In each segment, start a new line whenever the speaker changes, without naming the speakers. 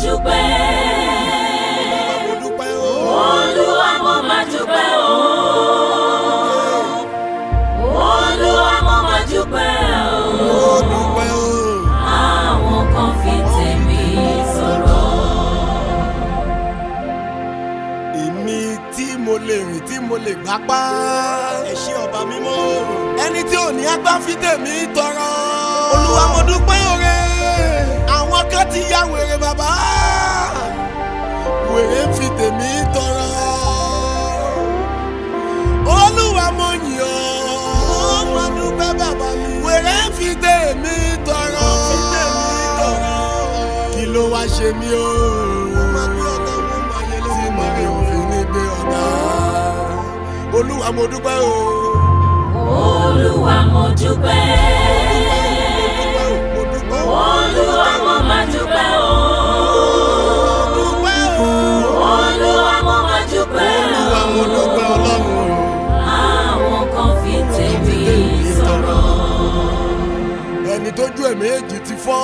dúpẹ́.
mo dúpẹ́ o.
Olúwa mo máa dúpẹ́ o. Olúwa mo máa dúpẹ́ o.
mo dúpẹ́ o.
Àwọn kan fi tèmi sọ̀rọ̀.
èmi tí mo lè rìn tí mo lè gbápá. ẹ ṣé ọba mímọ́. ẹni tí ò ní agbá fi tèmi tọrọ. olúwa mo dúpẹ́ oore. àwọn kan ti ya wèrè bàbá. wèrè ń fi tèmi tọrọ. olúwa mo yìn ọ́. mo dúpẹ́ bàbá mi. wèrè ń fi tèmi tọrọ. fi tèmi tọrọ. kí ló wá ṣe mí o. mo máa gbé ọ̀gá mo máa yẹ lórí mi mi ò fi ní gbé ọ̀gá. olúwa mo dúpẹ́ o.
Olúwa mo dúpẹ́.
mo dúpẹ́ o.
Olúwa mo máa dúpẹ́ o.
mo dúpẹ́ o.
Olúwa mo máa dúpẹ́
olúwa
o.
mo dúpẹ́ ọlọ́run o.
Àwọn kan fi tèmi sọ̀rọ̀.
ẹni tójú ẹ̀ méjì ti fọ́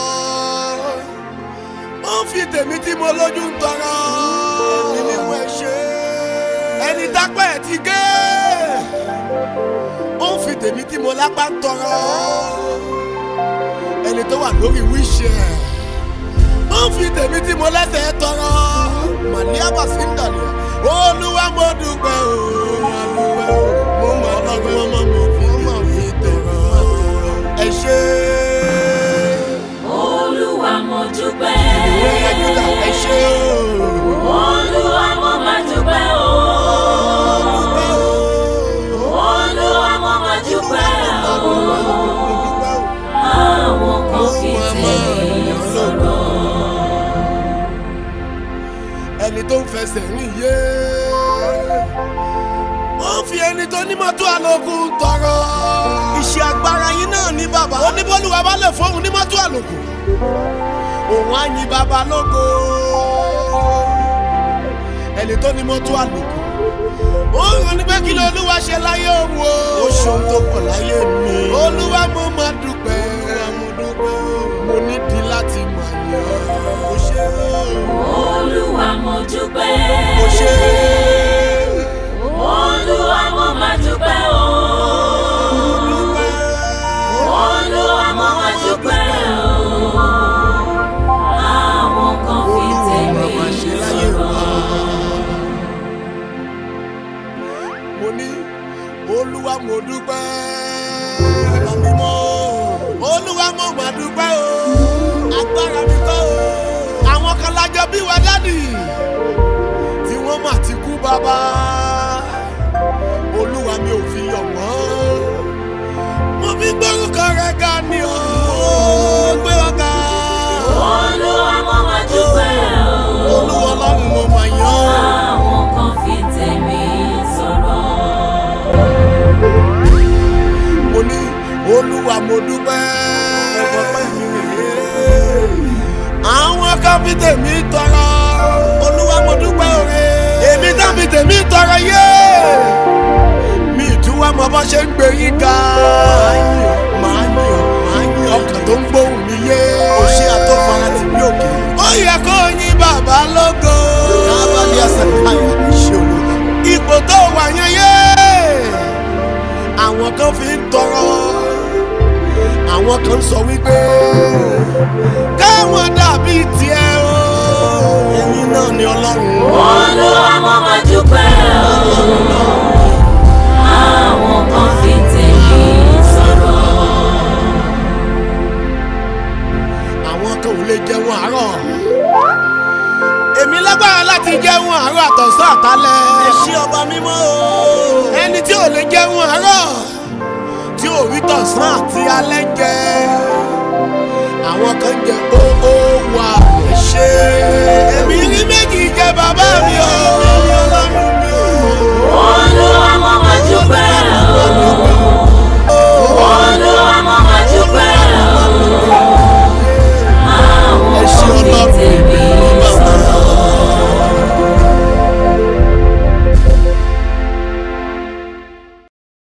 ó ń fi tèmi tí mo lójú ń tọrọ ẹni mímú ẹ ṣe ẹni tápẹ́ ẹ̀ ti gé ó ń fi tèmi tí mo lápá ń tọrọ ẹni tó wà lórí wíṣẹ́ ó ń fi tèmi tí mo lẹ́sẹ̀ tọrọ màníà bàṣíndàlẹ̀ olúwa mo dúpẹ́ o mo dúpẹ́ o mo mọ̀ ọlọ́run ọmọ mo fi mọ̀ fi tọrọ ẹ ṣe
Olúwa mo dúpẹ́.
ìwé ẹjúdà ẹ ṣe o.
Olúwa mo máa dúpẹ́ o. Olúwa mo máa dúpẹ́ o. Àwọn kan fi tèmi sọ̀rọ̀.
ẹni tó ń fẹsẹ̀ rìn yé ó fi ẹni tó ní mọ́tò àlòkù tọrọ. iṣẹ́ agbára yín náà ní bàbá. oníbólúwa bá lè fóun ní mọ́tò àlòkù. òun á yin bàbá lógo. ẹni tó ní mọ́tò àlòkù. ó rán ní pé kí ló olúwa ṣe láyé òun o. ó ṣeun tó pọ̀ láyé mi. olúwa mo máa dúpẹ́. mo dúpẹ́. mo nídìí láti mọ̀ yàn. ó ṣe é.
Olúwa mo dúpẹ́.
ó ṣe é.
Olúwa mo máa dúpẹ́ o. Olúwa mo máa dúpẹ́ o. Àwọn kan fi tèmi sọ̀rọ̀.
mo ní olúwa mo dúpẹ́ ọba mímọ́ olúwa mo mà dúpẹ́ o agbára mi kọ́ o àwọn kan lájọ bí wa dádì tí wọ́n mà ti kú bàbá olúwa mi ò fi yọ̀ wọ́n mo fi gbórúkọ rẹ̀ ga ni o gbé ọ̀gá
Olúwa mo máa dúpẹ́ o.
olúwa ọlọ́run mo mà yàn ọ́.
Àwọn kan fi tèmi sọ̀rọ̀.
mo ní olúwa mo dúpẹ́. àwọn kan fi tèmi tọrọ. olúwa mo dúpẹ́ òre. èmi tán fi tèmi tọrọ yé. mi ìtúwá mọ bó ṣe ń gbé yín ga. máa ń yàn máa ń yàn ọkàn tó ń gbóhùn mi yé. o ṣe àtọ́fara tì mí òkè. ó yẹ kó yín bàbá lógo. kábàlì ẹsẹ̀ káyọ̀ ṣe olùkọ́. ipò tó wà yẹn yé àwọn kan fi ń tọrọ àwọn kan sọ wípé káwọn dàbí tiẹ̀ o ẹ̀yin náà ni ọlọ́run
Olúwa mo máa dúpẹ́ o. Àwọn kan fi tèmi sọ̀rọ̀.
àwọn kan ò lè jẹun àárọ̀ èmi lágbára láti jẹun àárọ̀ àtọ̀sán àtàlẹ́ ẹ ṣé ọba mímọ́ o ẹni tí ò lè jẹun àárọ̀ tí ò rí tọ̀sán àti alẹ́ jẹ àwọn kan jẹ óó wà ẹ ṣé èmi rí méjì jẹ bàbá mi o